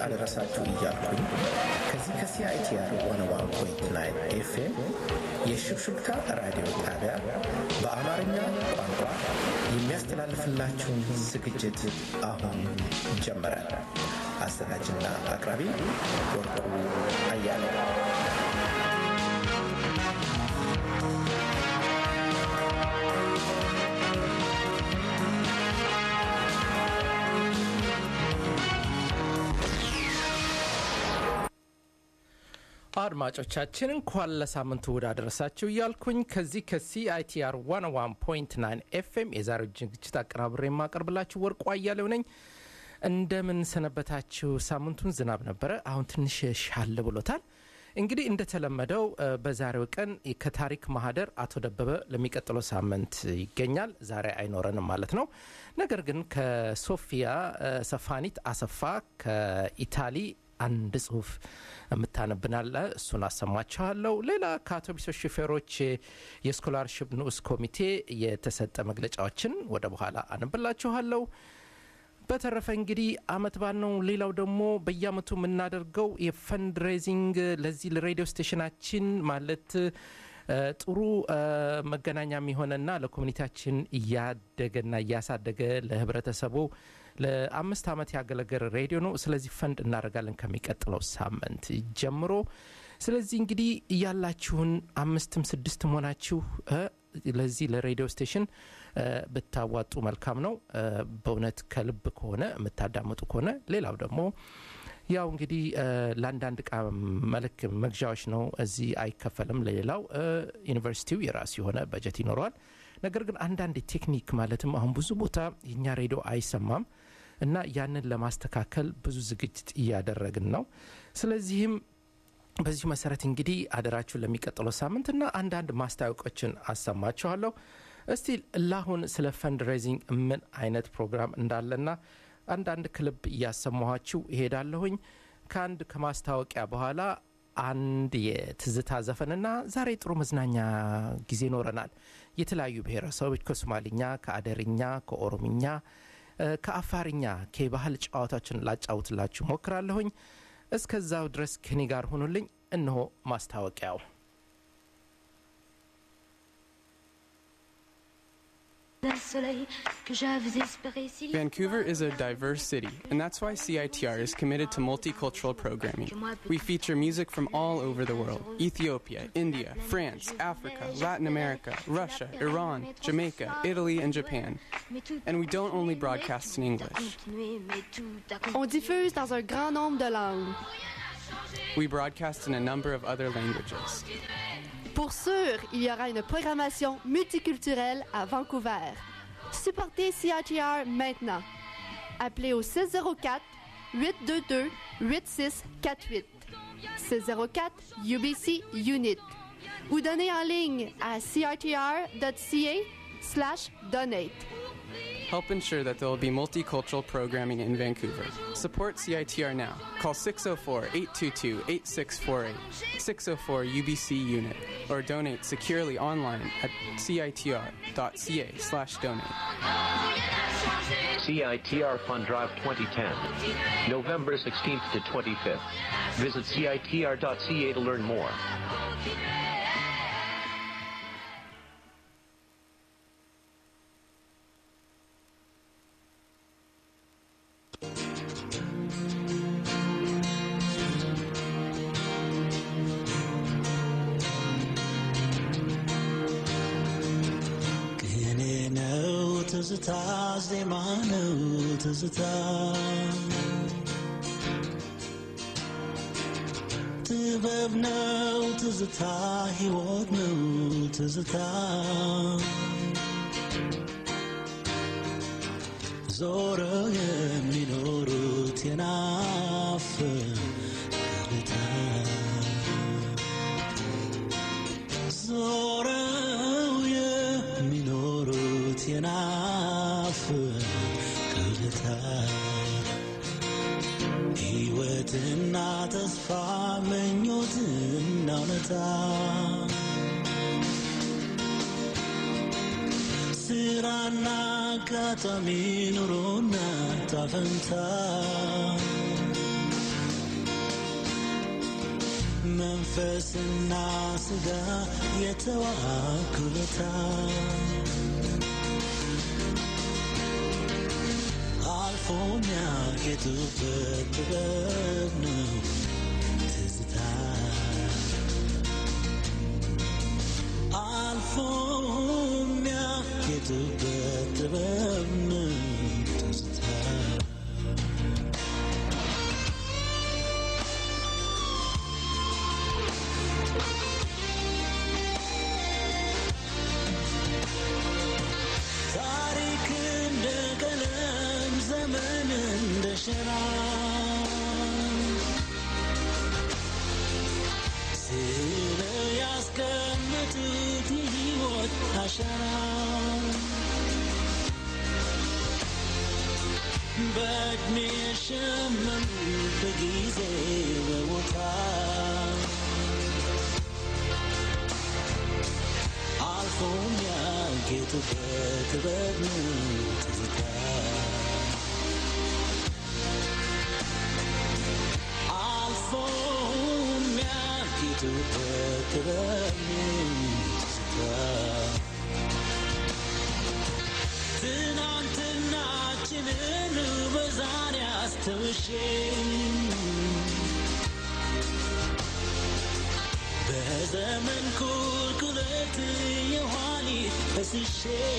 አደረሳችሁ እያልኩኝ ከዚህ ከሲአይቲአር ዋን ዋን ፖይንት ናይን ኤፍኤም የሽብሽብታ ራዲዮ ጣቢያ በአማርኛ ቋንቋ የሚያስተላልፍላችሁን ዝግጅት አሁን ጀመረ። አዘጋጅና አቅራቢ ወርቁ አያሌው። አድማጮቻችን እንኳን ለሳምንቱ እሑድ አደረሳችሁ እያልኩኝ ከዚህ ከሲአይቲአር 101.9 ኤፍኤም የዛሬው ዝግጅት አቀራብሬ የማቀርብላችሁ ወርቁ አያሌው ነኝ። እንደምን ሰነበታችሁ? ሳምንቱን ዝናብ ነበረ፣ አሁን ትንሽ ሻል ብሎታል። እንግዲህ እንደተለመደው በዛሬው ቀን ከታሪክ ማህደር አቶ ደበበ ለሚቀጥለው ሳምንት ይገኛል። ዛሬ አይኖረንም ማለት ነው። ነገር ግን ከሶፊያ ሰፋኒት አሰፋ ከኢታሊ አንድ ጽሁፍ የምታነብናለ እሱን አሰማችኋለሁ። ሌላ ከአውቶቡሶች ሹፌሮች የስኮላርሽፕ ንዑስ ኮሚቴ የተሰጠ መግለጫዎችን ወደ በኋላ አነብላችኋለሁ። በተረፈ እንግዲህ አመት ባል ነው። ሌላው ደግሞ በየአመቱ የምናደርገው የፈንድሬዚንግ ለዚህ ለሬዲዮ ስቴሽናችን ማለት ጥሩ መገናኛ የሚሆነና ለኮሚኒቲያችን እያደገና እያሳደገ ለህብረተሰቡ ለአምስት ዓመት ያገለገለ ሬዲዮ ነው። ስለዚህ ፈንድ እናደርጋለን ከሚቀጥለው ሳምንት ጀምሮ። ስለዚህ እንግዲህ ያላችሁን አምስትም ስድስትም ሆናችሁ ለዚህ ለሬዲዮ ስቴሽን ብታዋጡ መልካም ነው። በእውነት ከልብ ከሆነ የምታዳምጡ ከሆነ ሌላው ደግሞ ያው እንግዲህ ለአንዳንድ እቃ መልክ መግዣዎች ነው። እዚህ አይከፈልም። ለሌላው ዩኒቨርሲቲው የራሱ የሆነ በጀት ይኖረዋል። ነገር ግን አንዳንድ ቴክኒክ ማለትም አሁን ብዙ ቦታ የኛ ሬዲዮ አይሰማም እና ያንን ለማስተካከል ብዙ ዝግጅት እያደረግን ነው። ስለዚህም በዚሁ መሰረት እንግዲህ አደራችሁን ለሚቀጥለው ሳምንት እና አንዳንድ ማስታወቂያዎችን አሰማችኋለሁ። እስቲ ላሁን ስለ ፈንድሬዚንግ ምን አይነት ፕሮግራም እንዳለና አንዳንድ ክልብ እያሰማኋችሁ ይሄዳለሁኝ። ከአንድ ከማስታወቂያ በኋላ አንድ የትዝታ ዘፈንና ዛሬ ጥሩ መዝናኛ ጊዜ ይኖረናል። የተለያዩ ብሔረሰቦች ከሶማሊኛ፣ ከአደርኛ፣ ከኦሮምኛ፣ ከአፋርኛ ከባህል ጨዋታዎችን ላጫውትላችሁ ሞክራለሁኝ። እስከዛው ድረስ ከኔ ጋር ሁኑልኝ። እነሆ ማስታወቂያው። Vancouver is a diverse city, and that's why CITR is committed to multicultural programming. We feature music from all over the world Ethiopia, India, France, Africa, Latin America, Russia, Iran, Jamaica, Italy, and Japan. And we don't only broadcast in English. On diffuse dans un grand nombre de langues. We broadcast in a number of other languages. Pour sûr, il y aura une programmation multiculturelle à Vancouver. Supportez CITR maintenant. Appelez au 604 822 8648 604 UBC Unit ou donnez en ligne à crtr.ca slash donate. Help ensure that there will be multicultural programming in Vancouver. Support CITR now. Call 604 822 8648, 604 UBC Unit, or donate securely online at citr.ca slash donate. CITR Fund Drive 2010, November 16th to 25th. Visit CITR.ca to learn more. ትዝታ ዜማ ነው ትዝታ ጥበብ ነው ትዝታ ሕይወት ነው ትዝታ ዞረው የሚኖሩት የናፍቆታ ዞረው የሚኖሩት የናፍቆታ ሕይወትና ተስፋ ምኞትና እውነታ ስራና አጋጣሚ ኑሮና ጣፈንታ መንፈስና ስጋ የተዋኩለታ አልፎ የሚያጌጡበት ጥበብ ነው ትዝታ አልፎ የሚያጌጡበት ጥበብ ነው ትዝታ ታሪክ እንደ ቀለም ዘመን እንደ ሸራ ስለው ያስቀመጡት የሕይወት አሻራ በዕድሜ የሸመኑ በጊዜ በቦታ አልፎ የሚያጌጡበት ጥበብ ነው ትዝታ አልፎ የሚያጌጡበት ጥበብ ነው ትዝታ ትናንትናችንን በዛሬ አስተውሼ በዘመን ቁልቁለት የኋሊት ፈስሼ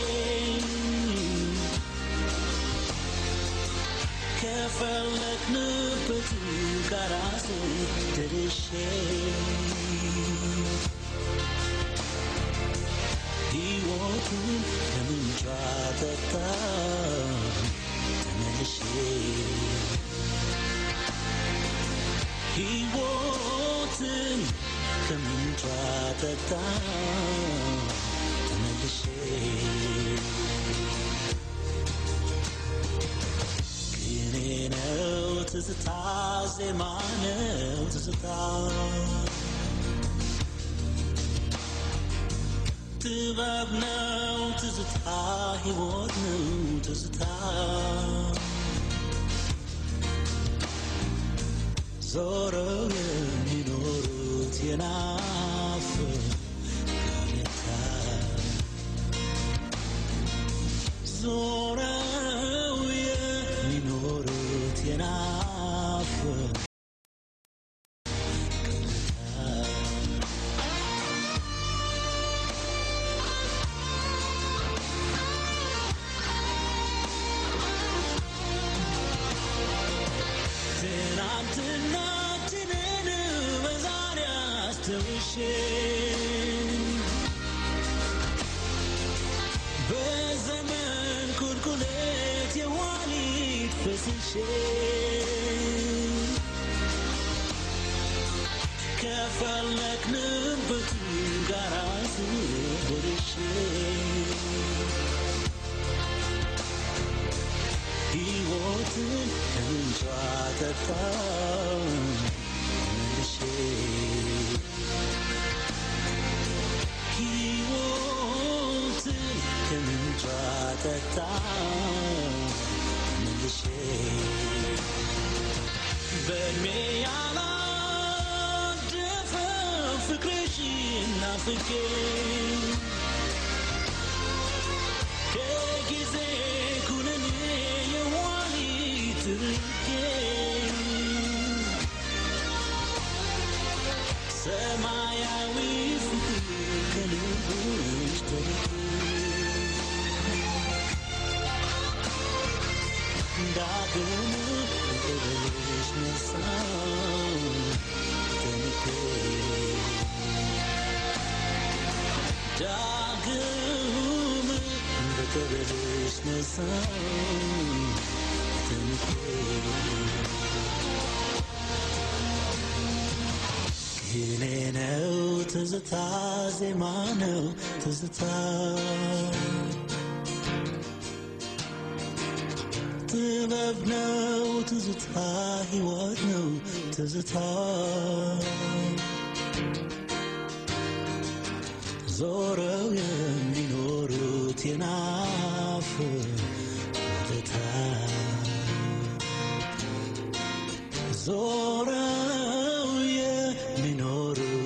ከፈለግንበት ጋራ ደርሼ ሕይወቱን ከምንጯ ጠጣ ተመልሼ ሕይወትን ከምንጯ ጠጣ ተመልሼ ቅኔ ነው ትዝታ ዜማ ነው ትዝታ ጥበብ ነው ትዝታ ሕይወት ነው ትዝታ ዞረው የሚኖሩት የናፍ ገበታ ዞረው የሚኖሩት የናፍ ትናንትናችንን በዛሬ አስተውሼ በዘመን ቁልቁለት የኋሊት ፈስሼ ከፈለግንበት ጋራ ደርሼ ሕይወትን ከምንጯ ጠጣው መልሼ ሕይወትን ከምንጯ ጠጣው መልሼ በእድሜ ያላደፈ ፍቅርሽን ናፍቄ ከጊዜ ኩነኔ የኋሊት ርቄ ሰማያዊ ፍቅር ከልብሽ ተርቄ ዳግም ፍቅርሽ ነሳው ተንቄ ዳግም በቀበልሽ ነሳው ተንቄ ቅኔ ነው ትዝታ ዜማ ነው ትዝታ ጥበብ ነው ትዝታ ሕይወት ነው ትዝታ ዞረው የሚኖሩት የናፍ ወደታ ዞረው የሚኖሩት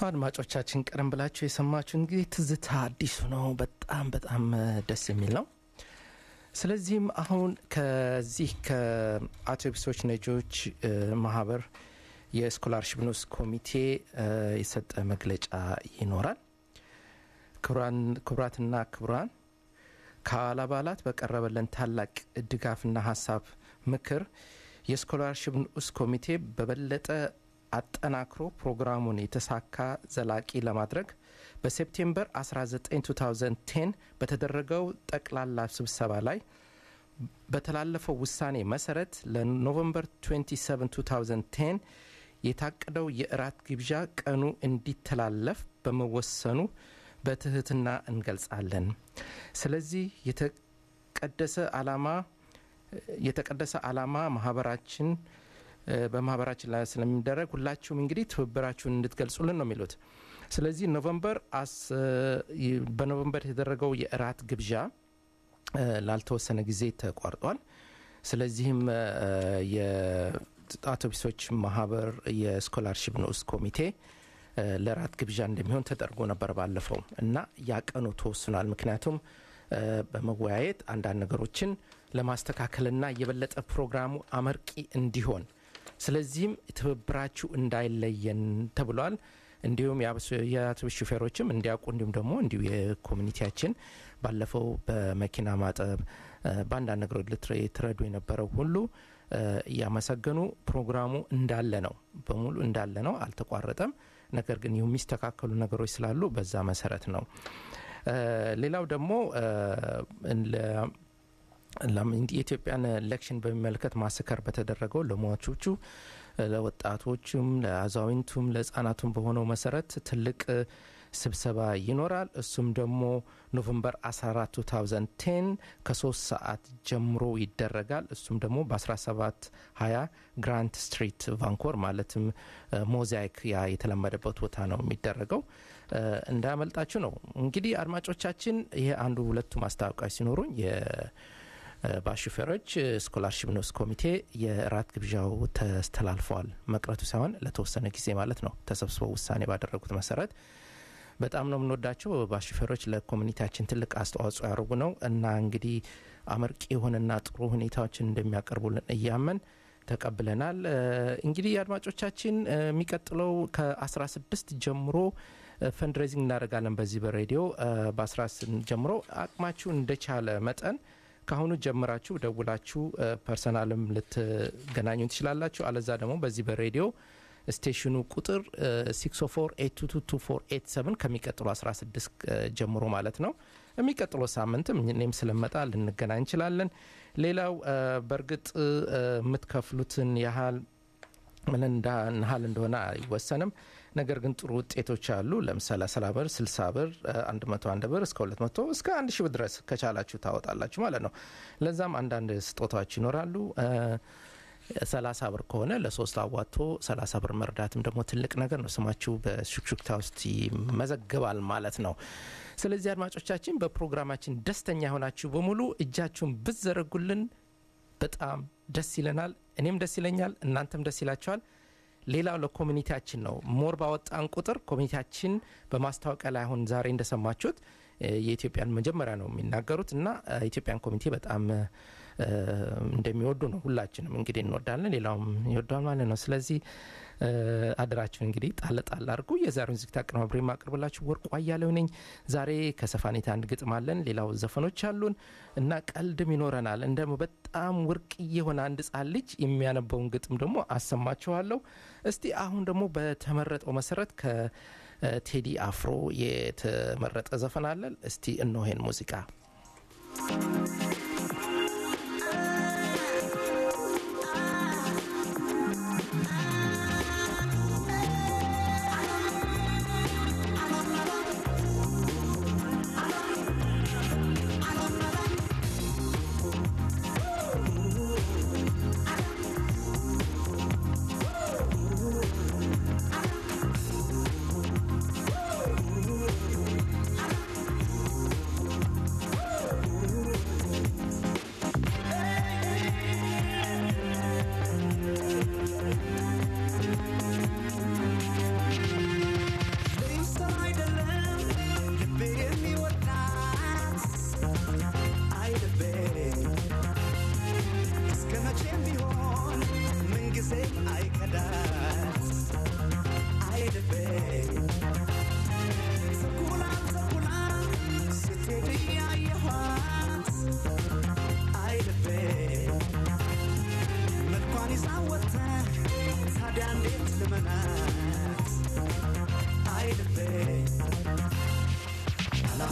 አድማጮቻችን ቀደም ብላችሁ የሰማችሁ እንግዲህ ትዝታ አዲሱ ነው። በጣም በጣም ደስ የሚል ነው። ስለዚህም አሁን ከዚህ ከአውቶቡሶች ነጂዎች ማህበር የስኮላርሽፕ ንዑስ ኮሚቴ የሰጠ መግለጫ ይኖራል። ክቡራትና ክቡራን ከአባል አባላት በቀረበልን ታላቅ ድጋፍና ሀሳብ ምክር የስኮላርሽፕ ንዑስ ኮሚቴ በበለጠ አጠናክሮ ፕሮግራሙን የተሳካ ዘላቂ ለማድረግ በሴፕቴምበር 19 2010 በተደረገው ጠቅላላ ስብሰባ ላይ በተላለፈው ውሳኔ መሰረት ለኖቨምበር 27 2010 የታቀደው የእራት ግብዣ ቀኑ እንዲተላለፍ በመወሰኑ በትህትና እንገልጻለን። ስለዚህ የተቀደሰ ዓላማ የተቀደሰ ዓላማ ማህበራችን በማህበራችን ላይ ስለሚደረግ ሁላችሁም እንግዲህ ትብብራችሁን እንድትገልጹልን ነው የሚሉት። ስለዚህ ኖቨምበር በኖቨምበር የተደረገው የእራት ግብዣ ላልተወሰነ ጊዜ ተቋርጧል። ስለዚህም የአውቶቡሶች ማህበር የስኮላርሽፕ ንዑስ ኮሚቴ ለራት ግብዣ እንደሚሆን ተደርጎ ነበር ባለፈው እና ያቀኑ ተወስኗል። ምክንያቱም በመወያየት አንዳንድ ነገሮችን ለማስተካከልና የበለጠ ፕሮግራሙ አመርቂ እንዲሆን ስለዚህም ትብብራችሁ እንዳይለየን ተብሏል። እንዲሁም የአውቶቡስ ሹፌሮችም እንዲያውቁ እንዲሁም ደግሞ እንዲሁ የኮሚኒቲያችን ባለፈው በመኪና ማጠብ በአንዳንድ ነገሮች ልትረዱ የነበረው ሁሉ እያመሰገኑ ፕሮግራሙ እንዳለ ነው፣ በሙሉ እንዳለ ነው፣ አልተቋረጠም። ነገር ግን የሚስተካከሉ ነገሮች ስላሉ በዛ መሰረት ነው። ሌላው ደግሞ የኢትዮጵያን ኤሌክሽን በሚመለከት ማስከር በተደረገው ለሟቾቹ ለወጣቶቹም፣ ለአዛውንቱም፣ ለህጻናቱም በሆነው መሰረት ትልቅ ስብሰባ ይኖራል። እሱም ደግሞ ኖቨምበር 14 2010 ከሶስት ሰዓት ጀምሮ ይደረጋል። እሱም ደግሞ በ17 20 ግራንት ስትሪት ቫንኮር ማለትም ሞዛይክ ያ የተለመደበት ቦታ ነው የሚደረገው። እንዳያመልጣችሁ ነው። እንግዲህ አድማጮቻችን ይሄ አንዱ ሁለቱ ማስታወቂያዎች ሲኖሩኝ በሹፌሮች ስኮላርሽፕ ንዑስ ኮሚቴ የራት ግብዣው ተስተላልፈዋል። መቅረቱ ሳይሆን ለተወሰነ ጊዜ ማለት ነው ተሰብስበው ውሳኔ ባደረጉት መሰረት በጣም ነው የምንወዳቸው ባሹፌሮች ለኮሚኒቲያችን ትልቅ አስተዋጽኦ ያደርጉ ነው እና እንግዲህ አመርቂ የሆነና ጥሩ ሁኔታዎችን እንደሚያቀርቡልን እያመን ተቀብለናል። እንግዲህ አድማጮቻችን የሚቀጥለው ከ16 ጀምሮ ፈንድሬዚንግ እናደርጋለን በዚህ በሬዲዮ በ16 ጀምሮ አቅማችሁ እንደቻለ መጠን ከአሁኑ ጀምራችሁ ደውላችሁ ፐርሰናልም ልትገናኙ ትችላላችሁ። አለዛ ደግሞ በዚህ በሬዲዮ ስቴሽኑ ቁጥር 604 ከሚቀጥሉ 16 ጀምሮ ማለት ነው። የሚቀጥለው ሳምንትም እኔም ስለመጣ ልንገናኝ እንችላለን። ሌላው በእርግጥ የምትከፍሉትን ያህል ምን ያህል እንደሆነ አይወሰንም። ነገር ግን ጥሩ ውጤቶች አሉ። ለምሳሌ 30 ብር፣ 60 ብር፣ 101 ብር እስከ 200 እስከ 1 ሺህ ብር ድረስ ከቻላችሁ ታወጣላችሁ ማለት ነው። ለዛም አንዳንድ ስጦታዎች ይኖራሉ። ሰላሳ ብር ከሆነ ለሶስት አዋቶ ሰላሳ ብር መርዳትም ደግሞ ትልቅ ነገር ነው። ስማችሁ በሹክሹክታ ውስጥ ይመዘግባል ማለት ነው። ስለዚህ አድማጮቻችን በፕሮግራማችን ደስተኛ የሆናችሁ በሙሉ እጃችሁን ብትዘረጉልን በጣም ደስ ይለናል። እኔም ደስ ይለኛል፣ እናንተም ደስ ይላቸዋል። ሌላው ለኮሚኒቲያችን ነው። ሞር ባወጣን ቁጥር ኮሚኒቲያችን በማስታወቂያ ላይ አሁን ዛሬ እንደሰማችሁት የኢትዮጵያን መጀመሪያ ነው የሚናገሩት እና ኢትዮጵያን ኮሚኒቲ በጣም እንደሚወዱ ነው። ሁላችንም እንግዲህ እንወዳለን፣ ሌላውም ይወደዋል ማለት ነው። ስለዚህ አደራችሁን እንግዲህ ጣል ጣል አድርጉ። የዛሬውን ዝግጅት አቀናብሬ የማቀርብላችሁ ወርቁ አያሌው ነኝ። ዛሬ ከሰፋኔታ አንድ ግጥም አለን፣ ሌላው ዘፈኖች አሉን እና ቀልድም ይኖረናል። እንደ በጣም ወርቅዬ የሆነ አንድ ጻን ልጅ የሚያነበውን ግጥም ደግሞ አሰማችኋለሁ። እስቲ አሁን ደግሞ በተመረጠው መሰረት ከቴዲ አፍሮ የተመረጠ ዘፈን አለን። እስቲ እነሆን ሙዚቃ Thank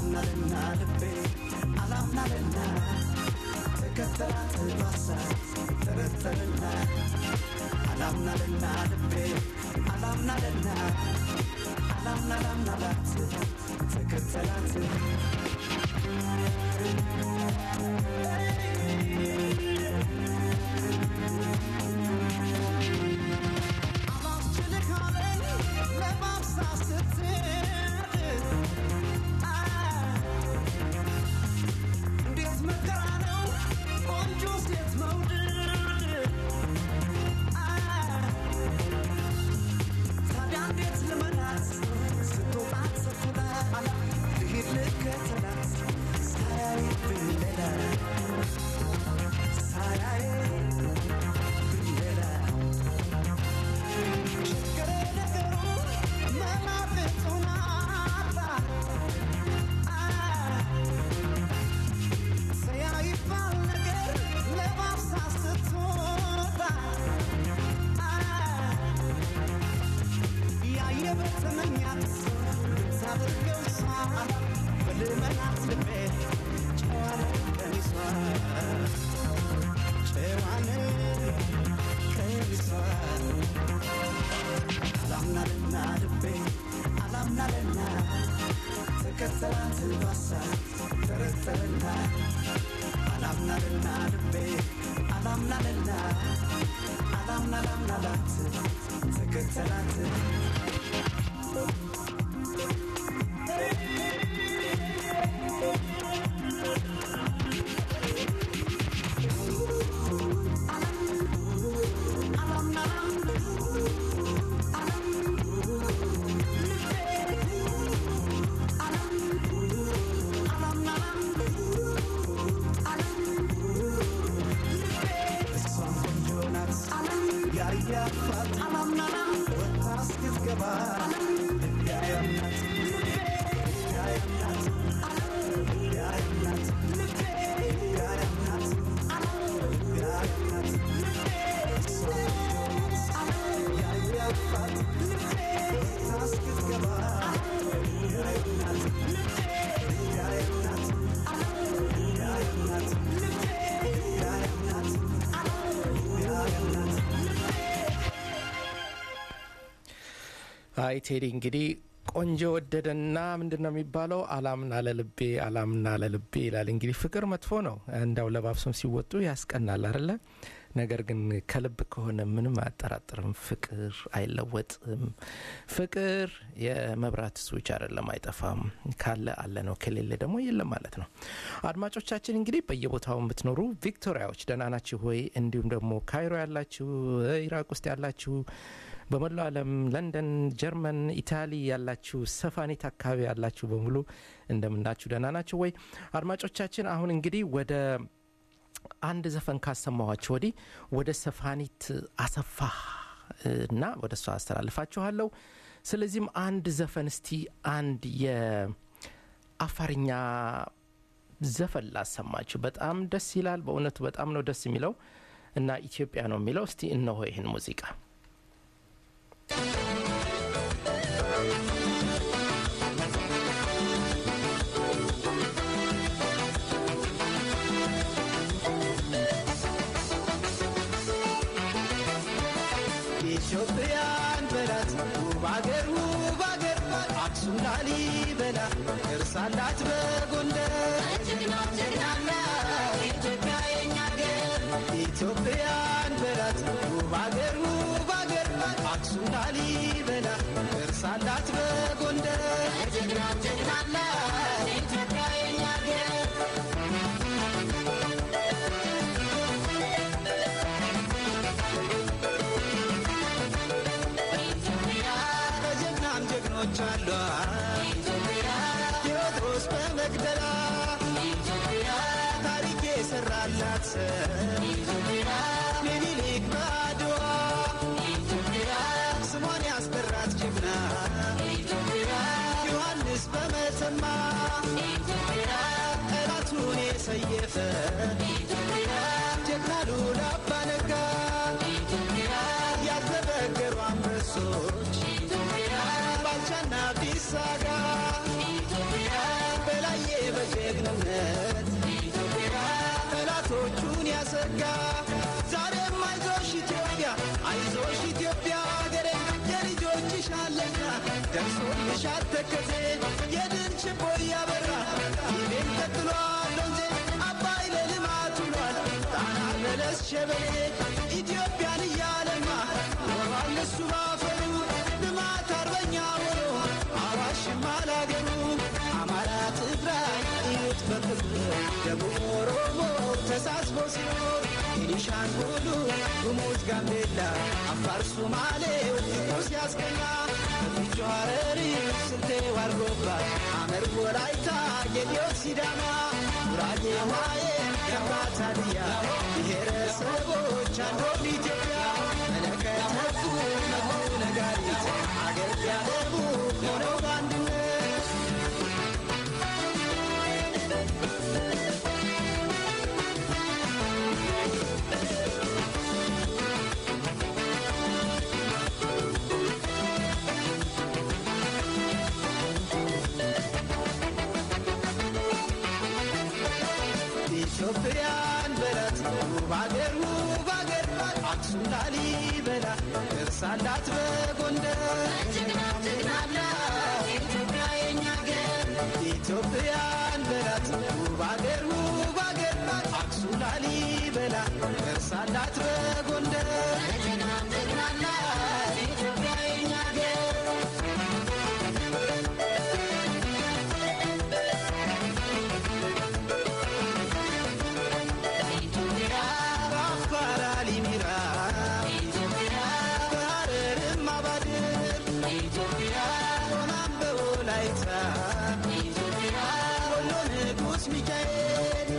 አላምናልና ልቤ አላምናልና ተከተላት ባሳ ተረተልና አላምናልና ልቤ አላምናልና አላምናላምናላት ተከተላት አይ ቴዲ እንግዲህ ቆንጆ ወደደና ምንድን ነው የሚባለው አላምና ለልቤ አላምና ለልቤ ይላል እንግዲህ ፍቅር መጥፎ ነው እንዳው ለባብሰም ሲወጡ ያስቀናል አደለ ነገር ግን ከልብ ከሆነ ምንም አያጠራጥርም ፍቅር አይለወጥም ፍቅር የመብራት ስዊች አይደለም አይጠፋም ካለ አለ ነው ከሌለ ደግሞ የለም ማለት ነው አድማጮቻችን እንግዲህ በየቦታው የምትኖሩ ቪክቶሪያዎች ደህና ናችሁ ሆይ እንዲሁም ደግሞ ካይሮ ያላችሁ ኢራቅ ውስጥ ያላችሁ በመላው ዓለም ለንደን፣ ጀርመን፣ ኢታሊ ያላችሁ ሰፋኒት አካባቢ ያላችሁ በሙሉ እንደምናችሁ ደህና ናችሁ ወይ? አድማጮቻችን አሁን እንግዲህ ወደ አንድ ዘፈን ካሰማኋችሁ ወዲህ ወደ ሰፋኒት አሰፋ እና ወደ እሷ አስተላልፋችኋለሁ። ስለዚህም አንድ ዘፈን እስቲ አንድ የአፋርኛ ዘፈን ላሰማችሁ። በጣም ደስ ይላል። በእውነቱ በጣም ነው ደስ የሚለው እና ኢትዮጵያ ነው የሚለው። እስቲ እነሆ ይህን ሙዚቃ ኢትዮጵያን በላት ውብ አገር ውብ አገር አክሱም ላሊበላ እርሳላት በጎንደር ኢትዮጵያ የኛ አገር ኢትዮጵያን በላት ውብ አገር ውብ አገር አክሱም ላሊበላ እርሳላት በጎንደር ኢትዮጵያ የኛ አገር በጀግናም ጀግኖች አሏት ቴዎድሮስ በመቅደላ ታሪክ የሰራላት ምኒልክ በአድዋ ስሟን ያስጠራት ጀግና ዮሐንስ በመተማ ጠላቱን የሰየፈ ጀግና ሉላ አባ ነጋ ያልተበገሩ አንበሶች ባልቻና ቢሳጋ በላይ ተዘጋ ዛሬም አይዞሽ ኢትዮጵያ አይዞሽ ኢትዮጵያ ሀገሬ የልጆችሽ አለና ደርሶልሻል ተከዜ የድል ችቦ እያበራ ይቤን ቀጥሏል ወንዜ አባይ ለልማት ውሏል ጣና በለስ ሸበሌ ኢትዮጵያን እያለማ ኖሯል እሱ ባፈሩ ልማት አርበኛ ሆኖ አዋሽም አላገሩ አማራ ትግራይ እዩት በፍቅር ደቡብ ኦሮሞ ተሳስቦ ሲኖር ቤኒሻንጉሉ ጉሙዝ ጋምቤላ አፋር ሶማሌው ፍቅሩ ሲያስቀና በፊጆ ሐረሪ ስልጤ ዋርጎባ ሐመር ወላይታ ጌዲዮ ሲዳማ ጉራጌ ዋዬ ከምባታ ድያ ብሔረሰቦች አንዶም ኢትዮጵያ መለከተፉ ነፉ ነጋሪት አገር ያለሙ ሆነው በአንድነት ኢትዮጵያን በላት ውብ አገር ውብ አገር አክሱም ላሊበላ እርሳላት በጎንደር ኢትዮጵያ የኛ አገር ኢትዮጵያን በላት ውብ አገር ውብ አገር አክሱም ላሊበላ እርሳላት በጎንደር ኢትዮጵያ የኛ አገር በአፋር አሊሚራ በሐረርም አባድር ሆናም በወላይታ ወሎ ንጉሥ ሚካኤል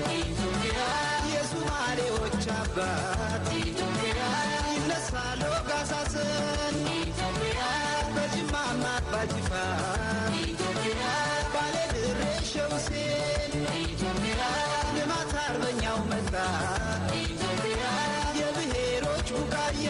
የሱማሌዎች አባት ይነሳሉ ጋሳስን በጅማማ አባጅፋር ባሌ ድሬ ሸውሴን ልማት አርበኛው መጣ የብሔሮች ቡቃያ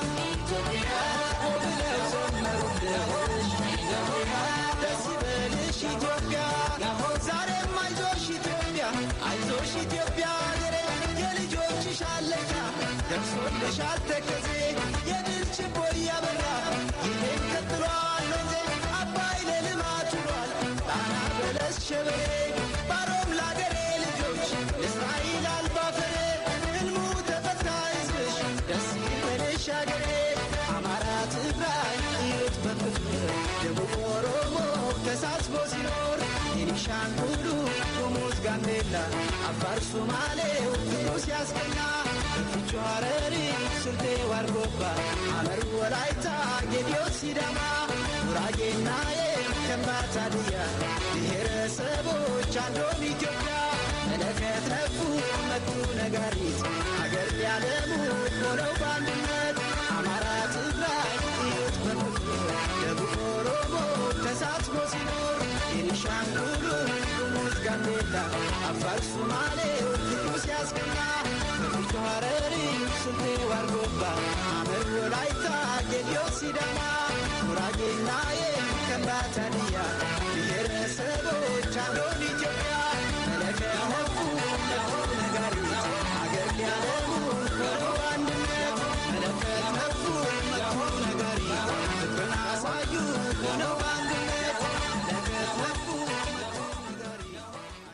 ብለው ዘመሩልሽ ደስ ይበልሽ ኢትዮጵያ ዛሬም አይዞሽ ኢትዮጵያ አይዞሽ ኢትዮጵያ ሀገሬ የልጆችሽ አለቃ ደርሶልሻል ተከዜ የድል ችቦ እያበራ ይሄን ቀጥሏል ወንዜ አባይ ለልማት ውሏል ጣና በለስ ሸበሌ ባሮም ለአገሬ ልጆች እስራኤል አልባፈሬ ህልሙ ተፈታ ህዝብሽ ደስ ይበልሽ አገሬ አማራ ትግራይ እዩት በፍቅር ደቡብ ኦሮሞ ተሳስቦ ሲኖር ቤኒሻንጉሉ ጉሙዝ ጋምቤላ አፋር ሶማሌው ፍቅሩ ሲያስቀና በፊጆ ሐረሪ ስልጤ ዋርጎባ ሐመር ወላይታ ጌዲዮ ሲዳማ ጉራጌና የከምባታ ድያ ብሔረሰቦች አንዶም ኢትዮጵያ መለከት ነፉ መቱ ነጋሪት አገር ሊያለሙ ሆነው በአንድነት አማራ ትግራይ እዩት በፍቅር ደቡብ ኦሮሞ ተሳስቦ ሲኖር ቤኒሻንጉሉ ጉሙዝ ጋምቤላ አፋር ሶማሌው ፍቅሩ ሲያስቀና በፊጆ ሐረሪ ስልጤ ዋርጎባ ሐመር ወላይታ ጌዲዮ ሲዳማ ጉራጌና የከምባታ ድያ ብሔረሰቦች አንዶም ኢትዮጵያ መለከት ነፉ ነፉ ነጋሪት አገር ሊያለሙ ሆነው አንድነት መለከት ነፉ መቱ ነጋሪት ፍቅርን አሳዩ ሆነው አንድነት መለከት ነፉ መቱ ነጋሪት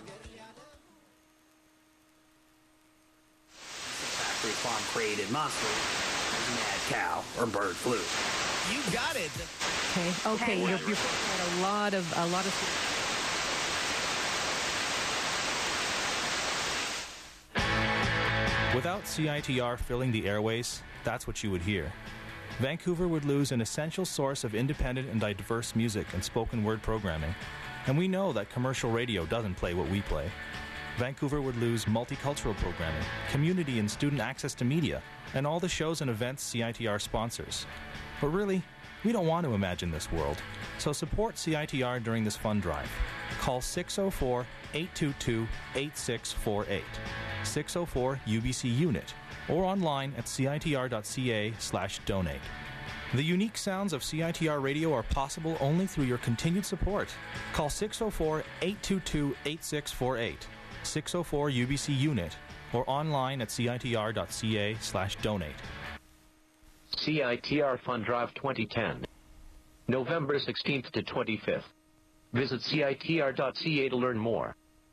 factory farm created monster is mad cow or bird flu. You got it. Okay. Okay. You're, you're putting out a lot of a lot of. Without CITR filling the airways, that's what you would hear. Vancouver would lose an essential source of independent and diverse music and spoken word programming. And we know that commercial radio doesn't play what we play. Vancouver would lose multicultural programming, community and student access to media, and all the shows and events CITR sponsors. But really, we don't want to imagine this world. So support CITR during this fund drive. Call 604 822 8648, 604 UBC Unit, or online at citr.ca slash donate. The unique sounds of CITR radio are possible only through your continued support. Call 604 822 8648, 604 UBC Unit, or online at citr.ca slash donate. CITR Fund Drive 2010. November 16th to 25th. Visit CITR.ca to learn more.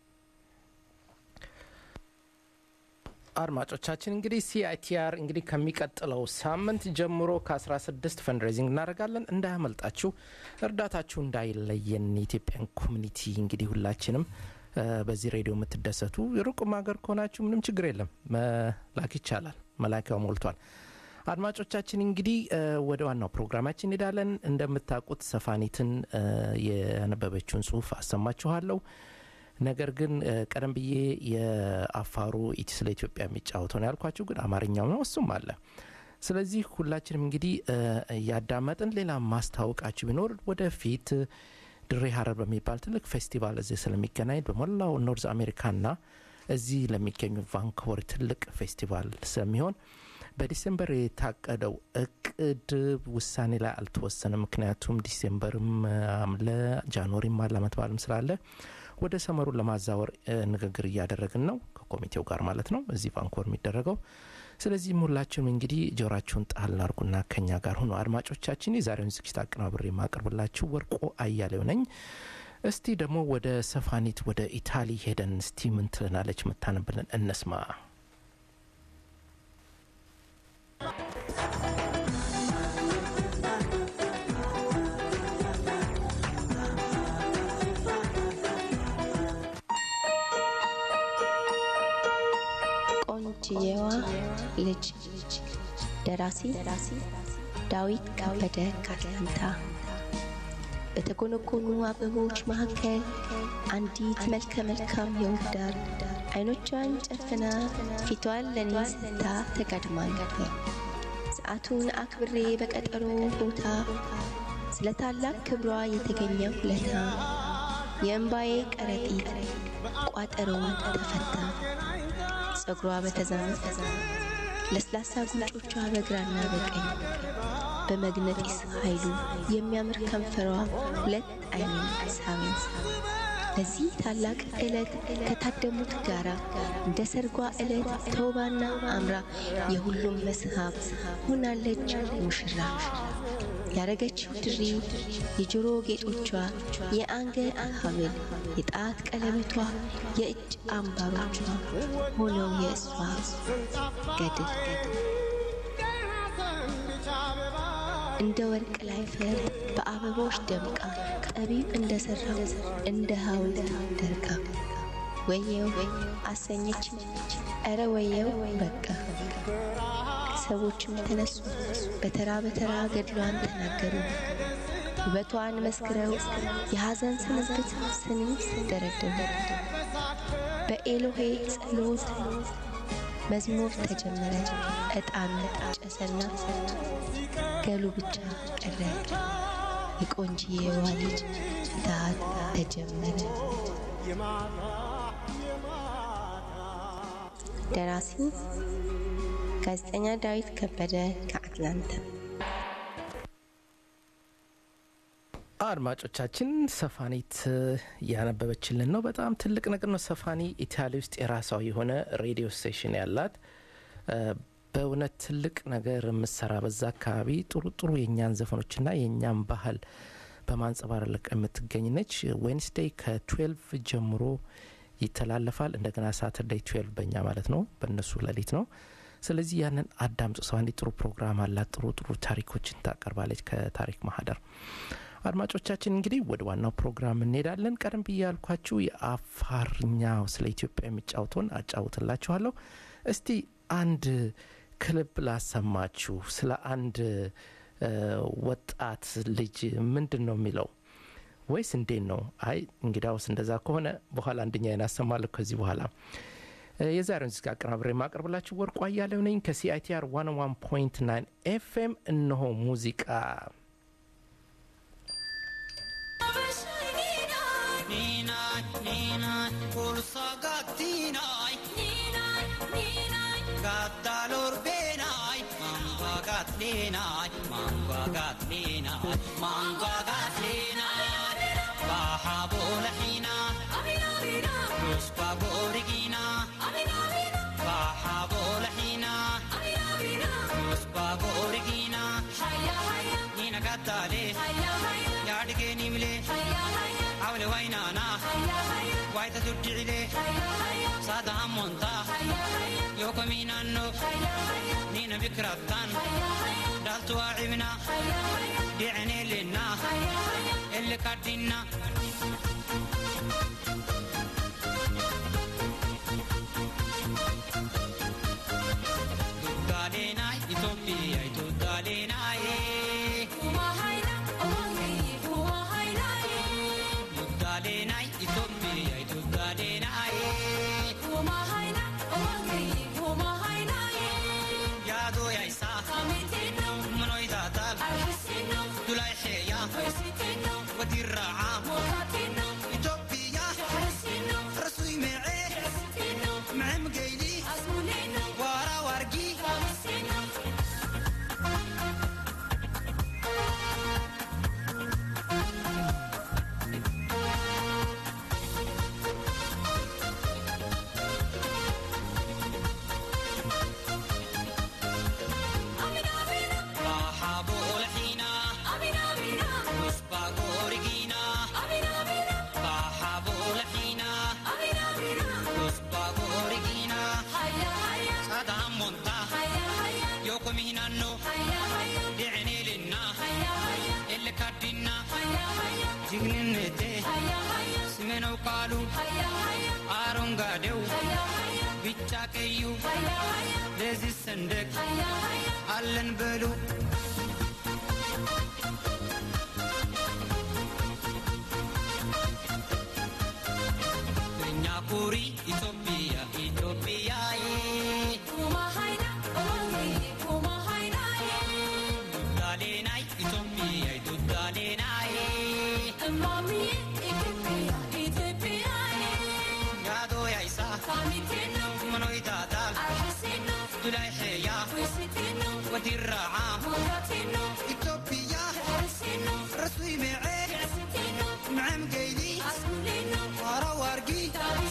አድማጮቻችን እንግዲህ ሲአይቲአር እንግዲህ ከሚቀጥለው ሳምንት ጀምሮ ከ16 ፈንድሬዚንግ እናደርጋለን እንዳያመልጣችሁ እርዳታችሁ እንዳይለየን የኢትዮጵያን ኮሚኒቲ እንግዲህ ሁላችንም እ፣ በዚህ ሬዲዮ የምትደሰቱ ሩቅም ሀገር ከሆናችሁ ምንም ችግር የለም መላክ ይቻላል መላኪያው ሞልቷል አድማጮቻችን እንግዲህ እ፣ ወደ ዋናው ፕሮግራማችን እንሄዳለን እንደምታውቁት ሰፋኒትን እ፣ የነበበችውን ጽሁፍ አሰማችኋለሁ ነገር ግን እ፣ ቀደም ብዬ የአፋሩ ኢቲ ስለ ኢትዮጵያ የሚጫወተው ነው ያልኳችሁ ግን አማርኛው ነው እሱም አለ ስለዚህ ሁላችንም እንግዲህ እ፣ እያዳመጥን ሌላ ማስታወቃችሁ ቢኖር ወደፊት ድሬ ሀረር በሚባል ትልቅ ፌስቲቫል እዚህ ስለሚገናኝ በሞላው ኖርዝ አሜሪካና እዚህ ለሚገኙ ቫንኮቨር ትልቅ ፌስቲቫል ስለሚሆን በዲሴምበር የታቀደው እቅድ ውሳኔ ላይ አልተወሰነ ምክንያቱም ዲሴምበርም አለ ጃንዋሪም አለ አመት በዓልም ስላለ ወደ ሰመሩን ለማዛወር እ፣ ንግግር እያደረግን ነው ከኮሚቴው ጋር ማለት ነው እዚህ ቫንኮቨር የሚደረገው ስለዚህም ሁላችሁም እንግዲህ ጆራችሁን ጣል አድርጉና ከኛ ጋር ሁኑ አድማጮቻችን የዛሬውን ዝግጅት አቀናብሬ የማቀርብላችሁ ወርቆ አያሌው ነኝ እስቲ ደግሞ ወደ ሰፋኒት ወደ ኢታሊ ሄደን እስቲ ምን ትለናለች የምታነብልን እነስማ ቆንጅየዋ ልጅ ደራሲ ዳዊት ከበደ ካትላንታ በተጎነጎኑ አበቦች መካከል አንዲት መልከ መልካም የውዳር አይኖቿን ጨፍና ፊቷን ለኔ ስታ ተጋድማ ነበር። ሰዓቱን አክብሬ በቀጠሮ ቦታ ስለ ታላቅ ክብሯ የተገኘው ለታ የእምባዬ ከረጢት ቋጠሮውን ተፈታ። ጸጉሯ በተዛመተ ለስላሳ ጉንጮቿ በግራና በቀኝ በመግነጢስ ኃይሉ የሚያምር ከንፈሯ ሁለት አይኔን ሳበኝ። በዚህ ታላቅ ዕለት ከታደሙት ጋራ እንደ ሰርጓ ዕለት ተውባና አምራ የሁሉም መስህብ ሆናለች ሙሽራ። ያረገችው ድሪ፣ የጆሮ ጌጦቿ፣ የአንገት ሐብል፣ የጣት ቀለበቷ፣ የእጅ አምባሮቿ ሆነው የእሷ ገድል እንደ ወርቅ ላይ ፈር በአበቦች ደምቃ ጠቢብ እንደ ሠራው እንደ ሐውልት ደርቃ ወየው አሰኘች ኧረ ወየው በቃ ሰዎችም ተነሱ በተራ በተራ ገድሏን ተናገሩ ውበቷን መስክረው የሐዘን ስንብት ስኒ ደረደሩ በኤሎሄ ጸሎት መዝሙር ተጀመረ ዕጣን ጨሰና ገሉ ብቻ ቀረ የቆንጂዬዋ ልጅ ፍትሐት ተጀመረ ደራሲ ጋዜጠኛ ዳዊት ከበደ ከአትላንታ አድማጮቻችን ሰፋኒት እያነበበችልን ነው በጣም ትልቅ ነገር ነው ሰፋኒ ኢታሊ ውስጥ የራሷ የሆነ ሬዲዮ ስቴሽን ያላት እ፣ በእውነት ትልቅ ነገር የምትሰራ በዛ አካባቢ ጥሩ ጥሩ የእኛን ዘፈኖችና የእኛን ባህል በማንጸባረቅ የምትገኝ ነች ዌንስዴይ ከትዌልቭ ጀምሮ ይተላለፋል እንደገና ሳተርዳይ ትዌልቭ በእኛ ማለት ነው በእነሱ ሌሊት ነው ስለዚህ ያንን አዳምጡ ሰው አንዲ ጥሩ ፕሮግራም አላት ጥሩ ጥሩ ታሪኮችን ታቀርባለች ከታሪክ ማህደር አድማጮቻችን እንግዲህ ወደ ዋናው ፕሮግራም እንሄዳለን ቀደም ብዬ ያልኳችሁ የአፋርኛው ስለ ኢትዮጵያ የሚጫወተውን አጫውትላችኋለሁ እስቲ አንድ ክልብ ላሰማችሁ ስለ አንድ እ፣ ወጣት ልጅ ምንድን ነው የሚለው ወይስ እንዴት ነው አይ እንግዳውስ እንደዛ ከሆነ በኋላ አንደኛ አሰማለሁ ከዚህ በኋላ እ፣ የዛሬውን ዚጋ አቀናብሬ የማቀርብላችሁ ወርቁ አያሌው ነኝ ከሲአይቲአር 101.9 ኤፍኤም እነሆ ሙዚቃ Baha yattaale yaadgeeniimle awle waynaana wayta tuddicile saada hammonta yookomiinanno niina bikrattan dhaltuwaa cibna dhiceneelenna elle kaddinna Tuddaaleenaay Itoophiyaa Tuddaaleenaayee. Tuddaaleenaay Itoophiyaa Tuddaaleenaayee. Yaadoo yaa'isaa. Manooyi taataal. Dulaa isheeyaa. Wadirraacaa. Itoophiyaa. Rasuuyi meecee. Macem geylii. Waaraa waargii. Baaxaaboo olxiinaa. Musbaa goorigiinaa. Baaxaaboo olxiinaa. Musbaa goorigiinaa. Saada hammontaa. Yookomiinannoo. Dhiceneelinnaa. Elle kaddinnaa. Jigninnetee. Simenoo qaaluu. Aaroon gaadewu. Bichaa keeyyuu. Leezis sendek. Allen beluu. Nyaakuri Itoophiyaa Itoophiyaa Tuddaaleenaay Itoophiyaa Tuddaaleenaay Yaadoo yaa'isaa Manooyi taataal Dulaa isheeyaa Wadirraacaa Itoophiyaa Rasuuyi meecee Macem geylii Waaraa waargii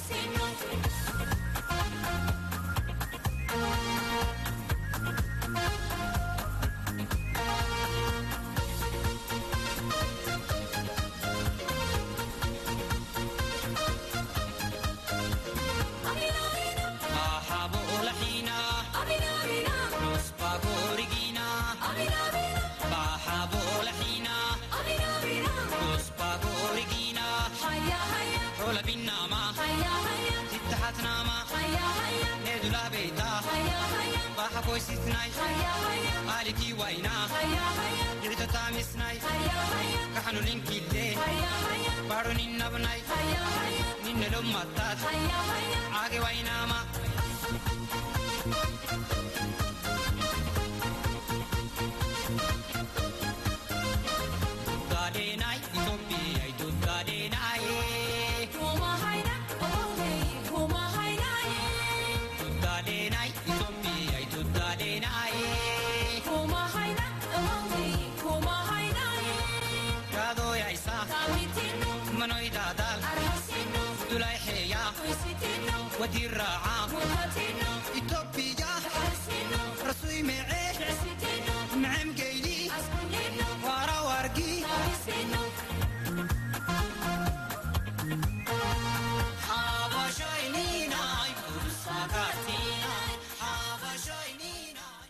Baaxaaboo olxiinaa. Musbaa goorigiinaa. Baaxaaboo olxiinaa. Musbaa goorigiinaa. Rola binnaamaa. Tittahatnaamaa. Needulaa beeytaa. Baaxa koysisnaay. Maalikii waynaa. Dhirtotaa misnaay. Kaxanulinkillee. Baadho ninnabnaay. Ninne lommattaat. Aage waynaamaa. Tuddaaleenaay Itoophiyaa Tuddaaleenaay. Tuddaaleenaay Itoophiyaa Tuddaaleenaay. Yaadoo yaa'isaa. Manooyi taataal. Dulaa isheeyaa. Wadirraacaa. Itoophiyaa. Rasuuyi meecee. Macem geylii. Waaraa waargii. Habashayniinaay. Bursaa gaartiinaay. Habashayniinaay.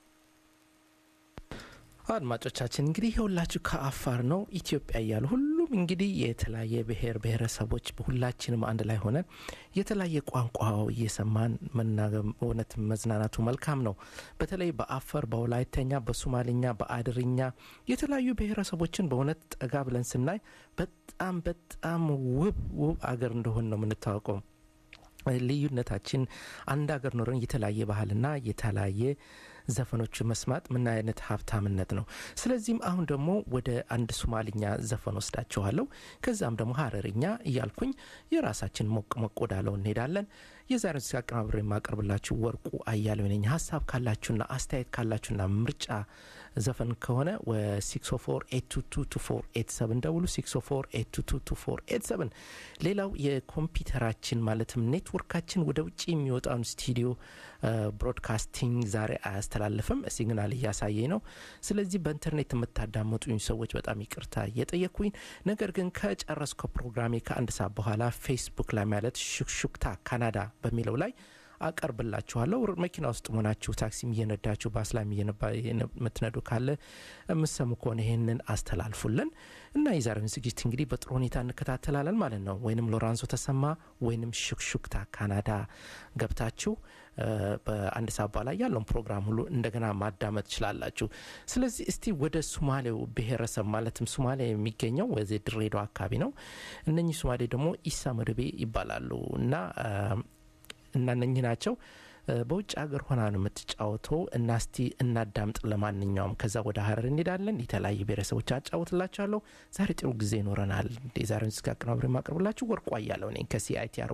አድማጮቻችን እንግዲህ የሁላችሁ ከአፋር ነው ኢትዮጵያ እያሉ ሁሉም እንግዲህ የተለያየ ብሔር ብሔረሰቦች ሁላችንም አንድ ላይ ሆነን የተለያየ ቋንቋ እየሰማን መናገር እውነት መዝናናቱ መልካም ነው። በተለይ በአፋር፣ በወላይተኛ፣ በሶማሌኛ፣ በአድርኛ የተለያዩ ብሔረሰቦችን በእውነት ጠጋ ብለን ስናይ በጣም በጣም ውብ ውብ አገር እንደሆን ነው የምንታወቀው። ልዩነታችን አንድ ሀገር ኖረን የተለያየ ባህልና የተለያየ ዘፈኖች መስማት ምን አይነት ሀብታምነት ነው። ስለዚህም አሁን ደግሞ ወደ አንድ ሶማልኛ ዘፈን ወስዳችኋለሁ። ከዛም ደግሞ ሀረርኛ እያልኩኝ የራሳችን ሞቅ ሞቅ ወዳለው እንሄዳለን። የዛሬ ዚ አቀናብሬ የማቀርብላችሁ ወርቁ አያሌው ነኝ። ሀሳብ ካላችሁና አስተያየት ካላችሁና ምርጫ ዘፈን ከሆነ ወ604 ደውሉ 604 ሌላው የኮምፒውተራችን ማለትም ኔትወርካችን ወደ ውጭ የሚወጣውን ስቱዲዮ ብሮድካስቲንግ ዛሬ አያስተላልፍም ሲግናል እያሳየኝ ነው ስለዚህ በኢንተርኔት የምታዳመጡኝ ሰዎች በጣም ይቅርታ እየጠየኩኝ ነገር ግን ከጨረስከው ፕሮግራሜ ከአንድ ሰዓት በኋላ ፌስቡክ ላይ ማለት ሹክሹክታ ካናዳ በሚለው ላይ አቀርብላችኋለሁ መኪና ውስጥ መሆናችሁ ታክሲም እየነዳችሁ ባስ ላይ የምትነዱ ካለ የምሰሙ ከሆነ ይህንን አስተላልፉልን እና የዛሬውን ዝግጅት እንግዲህ በጥሩ ሁኔታ እንከታተላለን ማለት ነው ወይንም ሎራንዞ ተሰማ ወይንም ሹክሹክታ ካናዳ ገብታችሁ በአንድ ሰዓት በኋላ ያለውን ፕሮግራም ሁሉ እንደገና ማዳመጥ ትችላላችሁ ስለዚህ እስቲ ወደ ሱማሌው ብሔረሰብ ማለትም ሱማሌ የሚገኘው ወዚህ ድሬዳዋ አካባቢ ነው እነኚህ ሱማሌ ደግሞ ኢሳ መድቤ ይባላሉ እና እና እነኚህ ናቸው በውጭ ሀገር ሆና ነው የምትጫወተው እና እስቲ እናዳምጥ ለማንኛውም ከዛ ወደ ሀረር እንሄዳለን የተለያዩ ብሔረሰቦች አጫወትላችኋለሁ ዛሬ ጥሩ ጊዜ ይኖረናል የዛሬውን ስጋ አቀናብሬ የማቀርብላችሁ ወርቋ ያለው ነኝ ከሲአይቲአር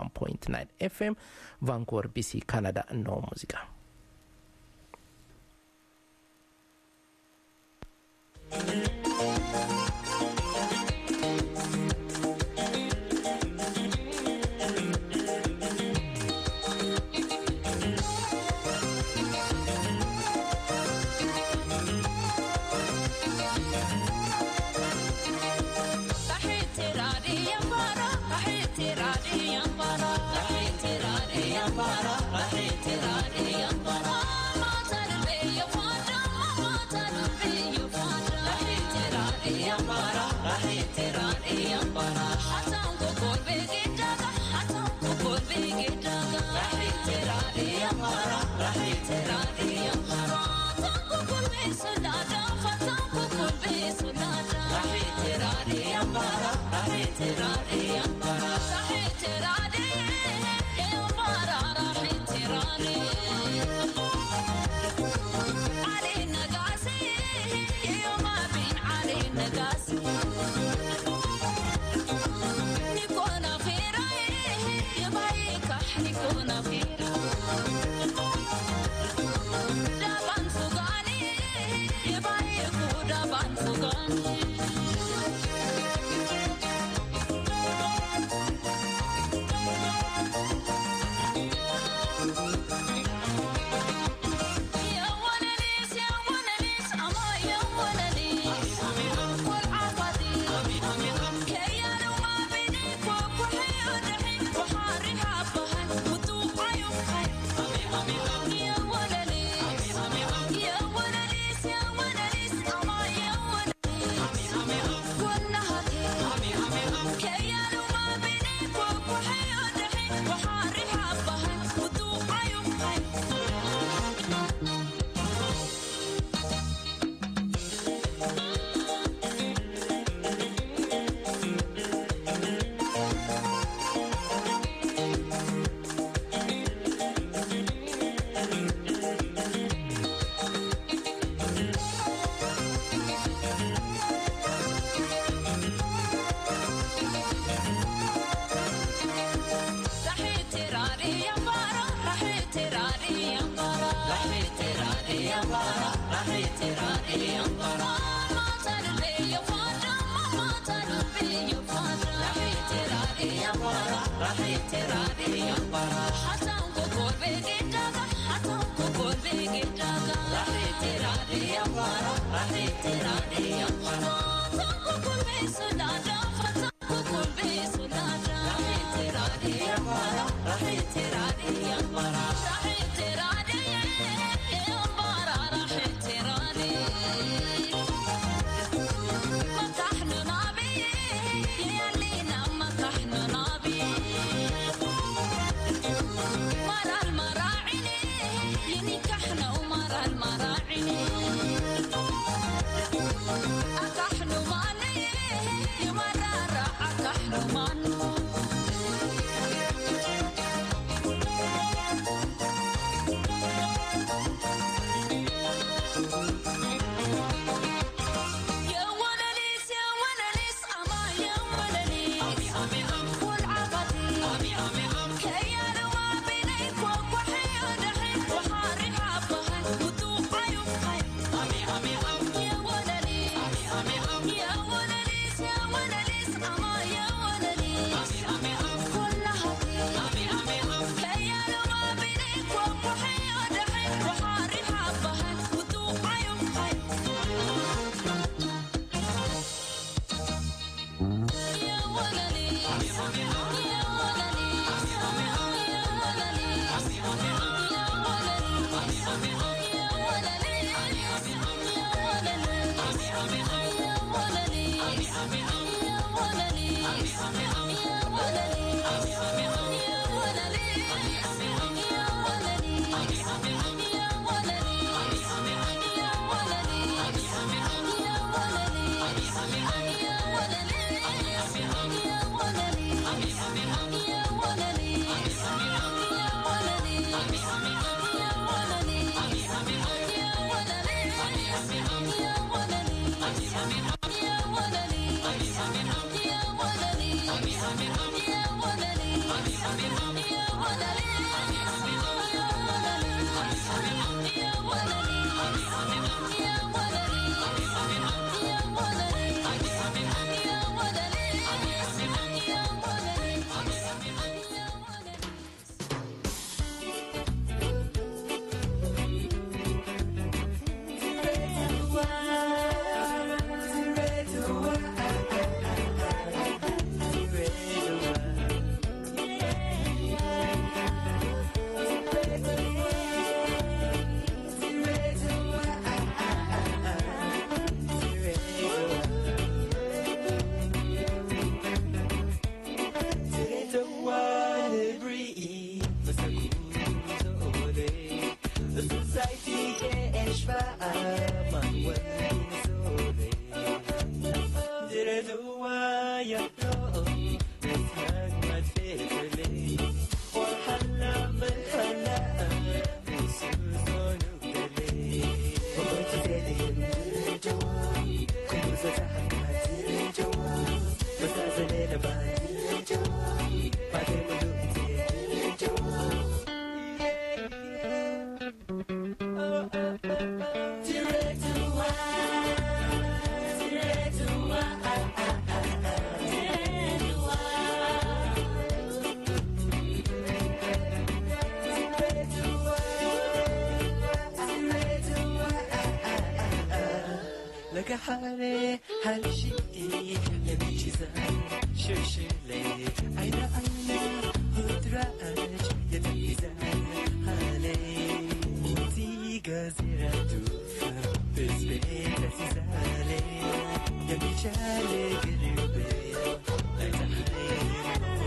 101.9 ኤፍኤም ቫንኮቨር ቢሲ ካናዳ እነሆ ሙዚቃ Ami, ami, لك حالي حال شيء يمشي شوشي لي عين عين هدراج يتميزان حالي تي غزيرة دوفا بسبيت سيزالي يمشي علي قريبي لا تحيي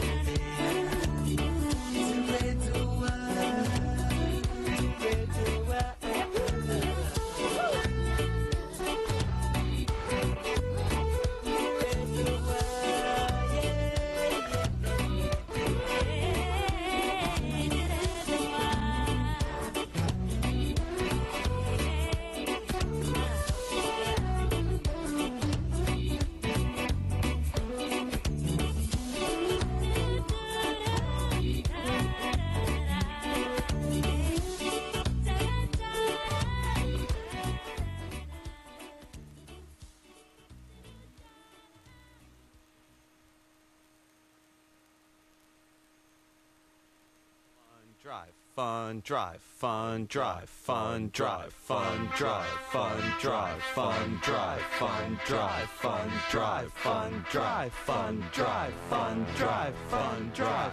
drive, fun drive, fun drive, fun drive, fun drive, fun drive, fun drive, fun drive, fun drive, fun drive, fun drive, fun drive, fun drive.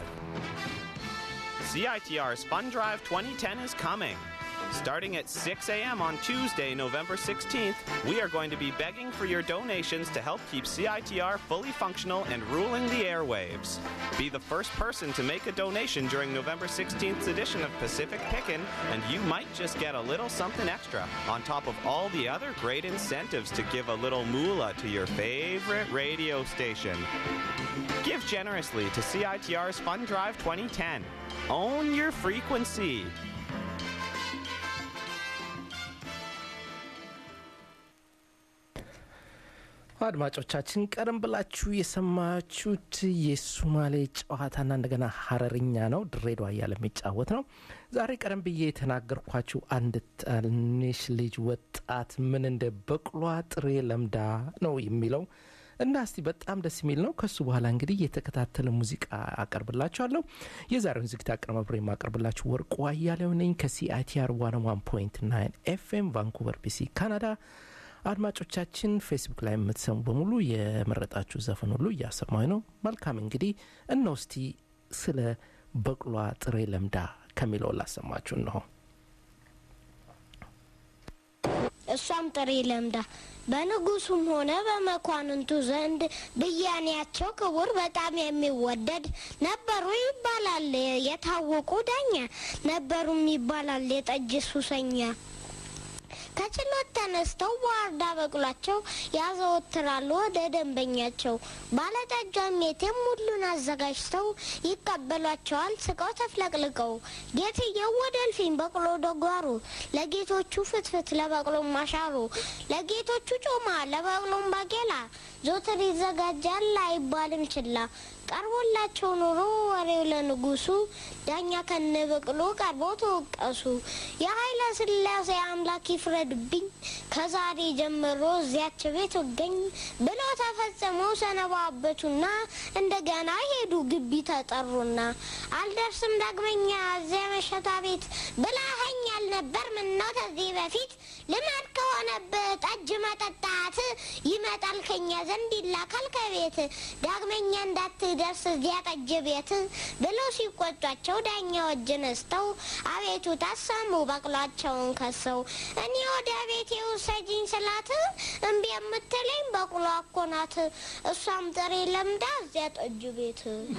CITR's Fun Drive 2010 is coming. Starting at 6 a.m. on Tuesday, November 16th, we are going to be begging for your donations to help keep CITR fully functional and ruling the airwaves. Be the first person to make a donation during November 16th's edition of Pacific Pickin', and you might just get a little something extra, on top of all the other great incentives to give a little moolah to your favorite radio station. Give generously to CITR's Fun Drive 2010. Own your frequency. አድማጮቻችን ቀደም ብላችሁ የሰማችሁት የሱማሌ ጨዋታና እንደገና ሀረርኛ ነው። ድሬዳዋ እያለ የሚጫወት ነው። ዛሬ ቀደም ብዬ የተናገርኳችሁ አንድ ትንሽ ልጅ ወጣት ምን እንደ በቅሏ ጥሬ ለምዳ ነው የሚለው እና እስቲ በጣም ደስ የሚል ነው። ከሱ በኋላ እንግዲህ የተከታተለ ሙዚቃ አቀርብላችኋለሁ። የዛሬውን ዝግጅት አቀነባብሬ የማቀርብላችሁ ወርቁ አያሌው ነኝ ከሲአይቲአር ዋን ዋን ፖይንት ናይን ኤፍኤም ቫንኩቨር ቢሲ ካናዳ። አድማጮቻችን ፌስቡክ ላይ የምትሰሙ በሙሉ የመረጣችሁ ዘፈን ሁሉ እያሰማኝ ነው። መልካም እንግዲህ እነው እስቲ ስለ በቅሏ ጥሬ ለምዳ ከሚለው ላሰማችሁ እንሆ። እሷም ጥሬ ለምዳ በንጉሱም ሆነ በመኳንንቱ ዘንድ ብያኔያቸው ክቡር በጣም የሚወደድ ነበሩ ይባላል። የታወቁ ዳኛ ነበሩም ይባላል የጠጅ ሱሰኛ። ከችሎት ተነስተው በዋርዳ በቅሏቸው ያዘወትራሉ ወደ ደንበኛቸው። ባለጠጇም ሜቴም ሁሉን አዘጋጅተው ይቀበሏቸዋል ስቀው ተፍለቅልቀው። ጌትየው ወደ እልፍኝ በቅሎ ደጓሩ፣ ለጌቶቹ ፍትፍት ለበቅሎም ማሻሩ፣ ለጌቶቹ ጮማ ለበቅሎም ባቄላ ዞትር ይዘጋጃል አይባልም ችላ። ቀርቦላቸው ኑሮ ወሬው ለንጉሱ ዳኛ ከነበቅሎ ቀርቦ ተወቀሱ። የኃይለ ሥላሴ አምላክ ይፍረድብኝ ከዛሬ ጀምሮ እዚያች ቤት እገኝ ብለው ተፈጽመው ሰነባበቱና እንደገና ሄዱ ግቢ ተጠሩና አልደርስም ዳግመኛ እዚያ መሸታ ቤት ብለኸኛል ነበር ምነው ከዚህ በፊት ልማድ ከሆነብህ ጠጅ መጠጣት ይመጣል ከኛ ዘንድ ይላካል ከቤት ዳግመኛ እንዳትደርስ እዚያ ጠጅ ቤት ብለው ሲቆጧቸው ዳኛው እጅ ነስተው አቤቱ ታሰሙ በቅሏቸውን ከሰው እኔ ወደ ቤቴ ውሰጂኝ ስላት እምቢ የምትለኝ በቅሎ እኮ ናት እሷም ጥሬ ለምዳ እዚያ ጠጅ ቤት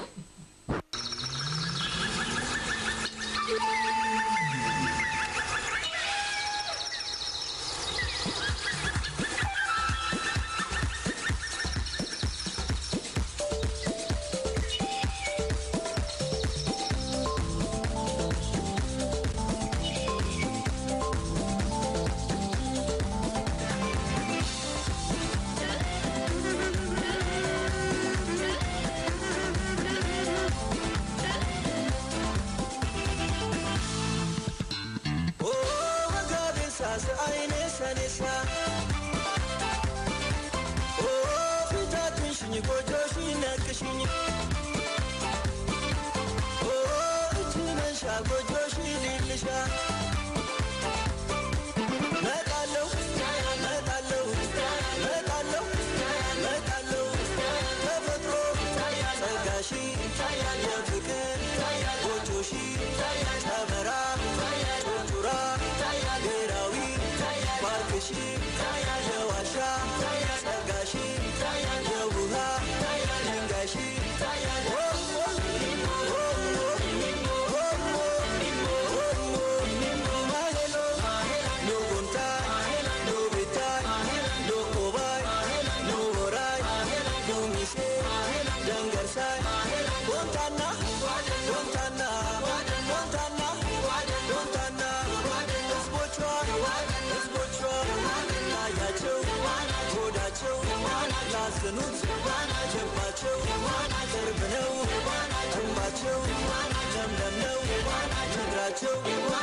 ያዘኑት ጀርባቸው ቅርብ ነው ጀንባቸው ለምለም ነው ምድራቸው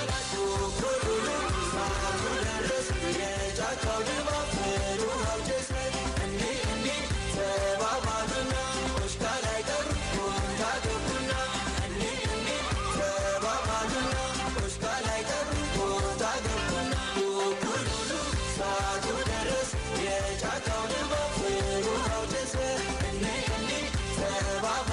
ኮኮሉሉ ሰዓቱ ደረስ የጫካው ድባብ ፍሩሃው ጀሰ እንዲ እንዲ ተባባሉና ኮሽካ ላይ ቀሩ ቦታ ገቡና እንዲ እንዲ ተባባሉና ኮሽካ ላይ ቀሩ ቦታ ገቡና ኮኮሉሉ ሰዓቱ ደረስ የጫካው ድባብ ፍሩሃው ጀሰ እንዲ እንዲ ተባባ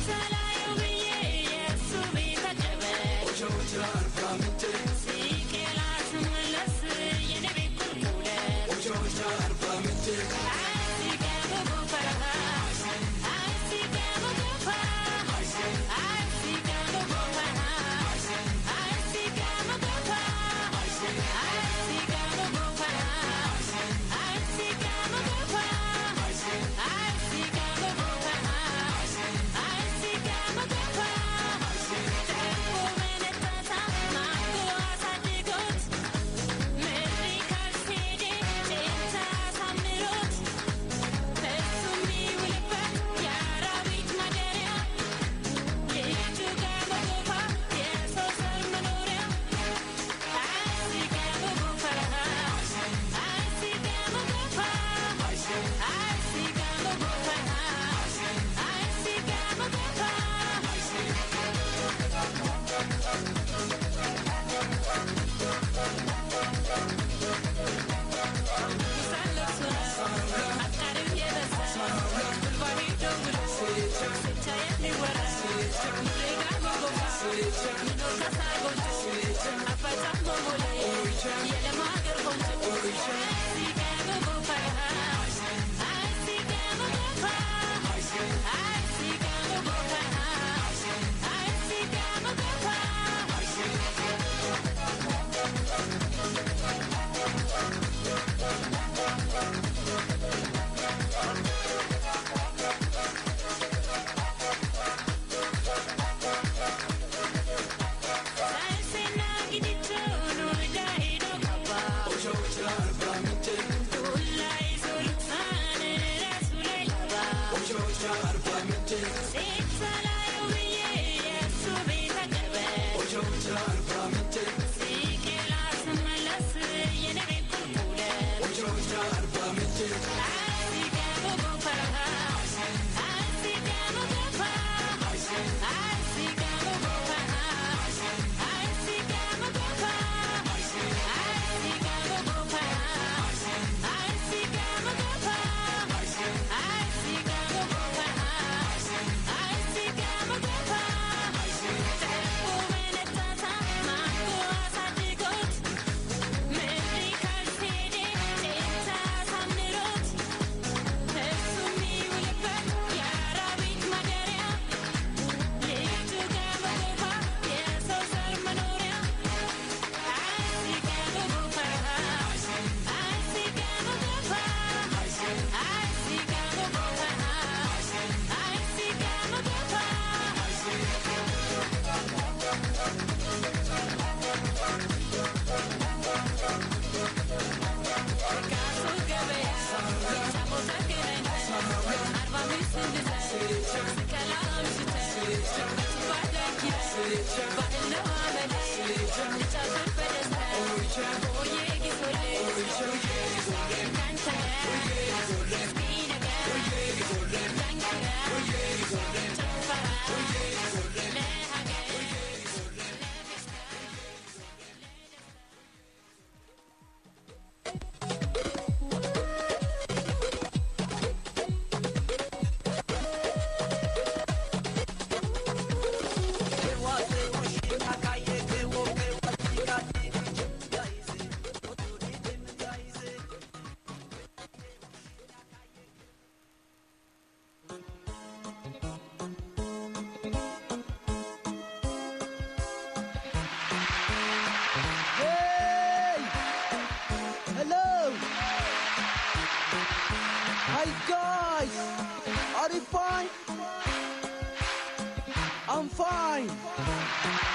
Hey! Hello! Hi guys! Are you fine? I'm fine.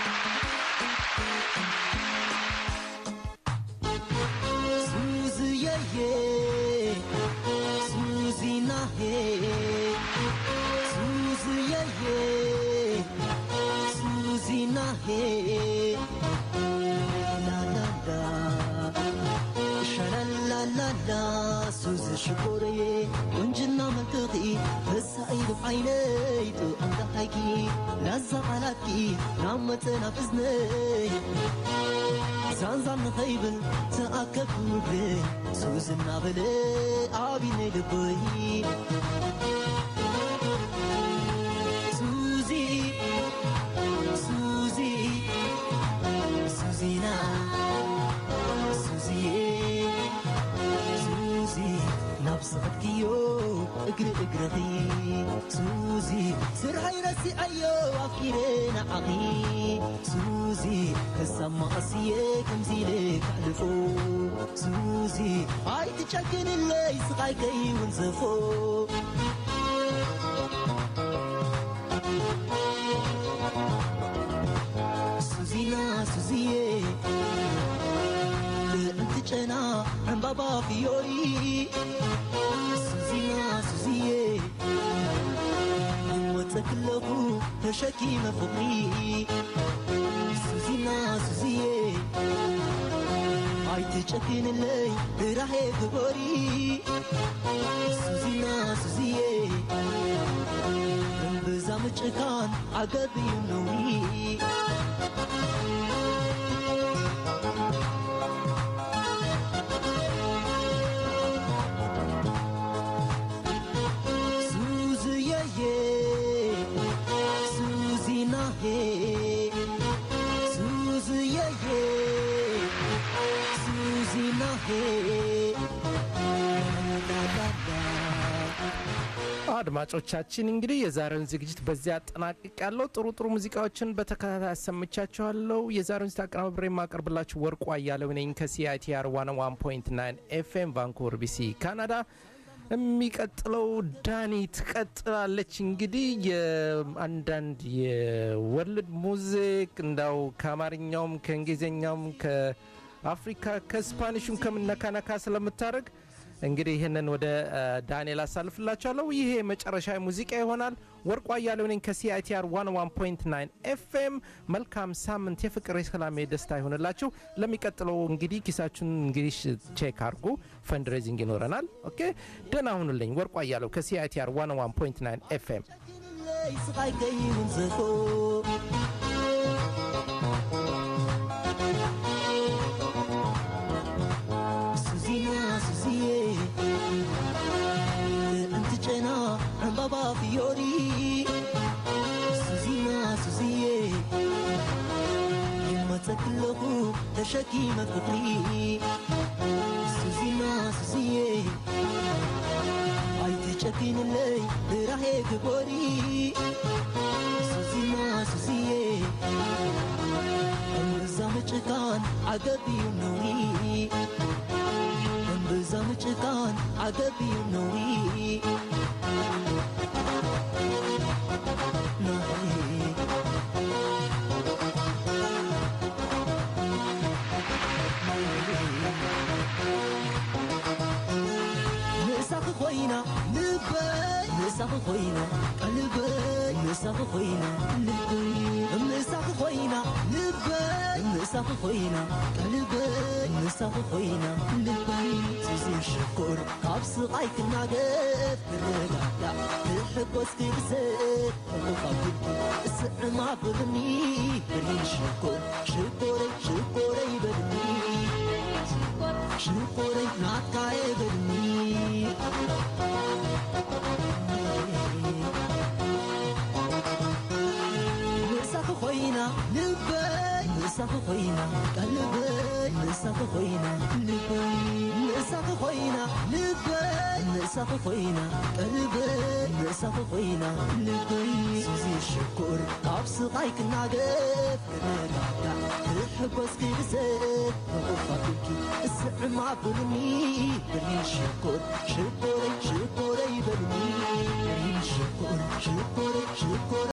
Susie, yeah, yeah. Susie, nah, hey. Susie, yeah, yeah. Susie, nah, hey. La la la. ሻላላላላ ሱዝ ሽኮረዬ ቁንጅና መንጥኺ በሳኢሉ ዓይነይ ጥዑም ደሓይኪ ላዛ ቓላትኪ ናብ መፅናፍ እዝነይ ዛንዛን ንኸይብል ተኣከብኩ እግረይ ሱዝ እናበለ ዓብነይ ልበይ ይረኺ ሱዚ ስርሐይ ረሲዐዮ ኣፍቂረ ንዓኺ ሱዚ ክሳብ ማእስየ ከምዚ ኢለ ካሕልፎ ሱዚ ኣይትጨክንለይ ስቓይ ከይውንዘፎ ሱዚና ሱዚዬ ልዕንቲ ጨና ዕምባባ ፊዮሪ ሱዚና ሱዚዬ ይወፀ ክለኹ ተሸኪመ ፍቕሪ ሱዚና ሱዚዬ ኣይትጨክንለይ ራሄ ግበሪ ሱዚና ሱዚዬ እምብዛ ምጭካን ዓገብዩ ነውሪ Suzy-ye-ye, Suzy-na-he, Suzy-ye-ye, Suzy-na-he, la-la-la. አድማጮቻችን እንግዲህ የዛሬውን ዝግጅት በዚያ አጠናቅቅ ያለው ጥሩ ጥሩ ሙዚቃዎችን በተከታታይ አሰምቻችኋለሁ። የዛሬውን ዝግጅት አቀናብሬ የማቀርብላችሁ ወርቁ አያሌው ነኝ ከሲአይቲአር 101.9 ኤፍኤም ቫንኩቨር ቢሲ ካናዳ። የሚቀጥለው ዳኒ ትቀጥላለች። እንግዲህ የአንዳንድ የወርልድ ሙዚክ እንዳው ከአማርኛውም ከእንግሊዝኛውም ከአፍሪካ ከስፓኒሹም ከምነካነካ ስለምታደርግ እንግዲህ ይህንን ወደ ዳንኤል አሳልፍላችኋለሁ። ይሄ የመጨረሻ ሙዚቃ ይሆናል። ወርቁ አያሌው ነኝ ከሲአይቲአር 101.9 ኤፍኤም። መልካም ሳምንት፣ የፍቅር የሰላም፣ የደስታ ይሆንላችሁ። ለሚቀጥለው እንግዲህ ኪሳችሁን እንግዲህ ቼክ አድርጉ። ፈንድሬዚንግ ይኖረናል። ኦኬ፣ ደህና ሁኑልኝ። ወርቁ አያሌው ከሲአይቲአር 101.9 ኤፍኤም። ለይ ስቃይ ከይውንዘፎ ሱዚና ሱዚዬ ልዕንቲ ጨና ዕምባባ ፊዮሪ ሱዚና ሱዚዬ ይመፀ ክለኹ ተሸኪመ ፍቕሪ ሱዚና ሱዚዬ ኣይትጨኪንለይ ራሄ ግበሪ ሱዚና ሱዚዬ እምብዛ ምጭካን ዓገብዩ ነውሪ እምብዛ ምጭካን ዓገብዩ ነውሪ ንእሳኺ ኾይና ልበይ ንእሳኺ ኾይና ቀልበይ ንእሳኺ ኾይና ልበይ ንእሳኺ ኾይና ልበይ ንእሳኺ ኾይና ቀልበይ ንእሳኺ ኾይና ልበይ ስዚ ሽኩር ካብ ስቓይ ክናገፍ ክረጋጋዕ ክሕጐስ ክብስት ካብ ግዲ እስዕማ ብልኒ ብልን ሽኩር ሽኮረይ ሽኮረይ በልኒ ሽኮረይ ናትካየ በልኒ ንእሳኺ ኾይና ልበይ ንእሳኺ ኾይና ቀልበይ ንእሳኺ ኾይና ልበይ ንእሳኺ ኾይና ልበይ ንእሳኺ ኾይና ቀልበይ ንእሳኺ ኾይና ልበይ ስዚ ሽኩር ካብ ስቓይ ክናገፍ ክረጋጋዕ ክሕጐስ ክብስት ንቑፋትኪ እስዕማ ብልኒ ብልን ሽኩር ሽኮረይ ሽኮረይ በልኒ ብልን ሽኩር ሽኮረይ ሽኮረይ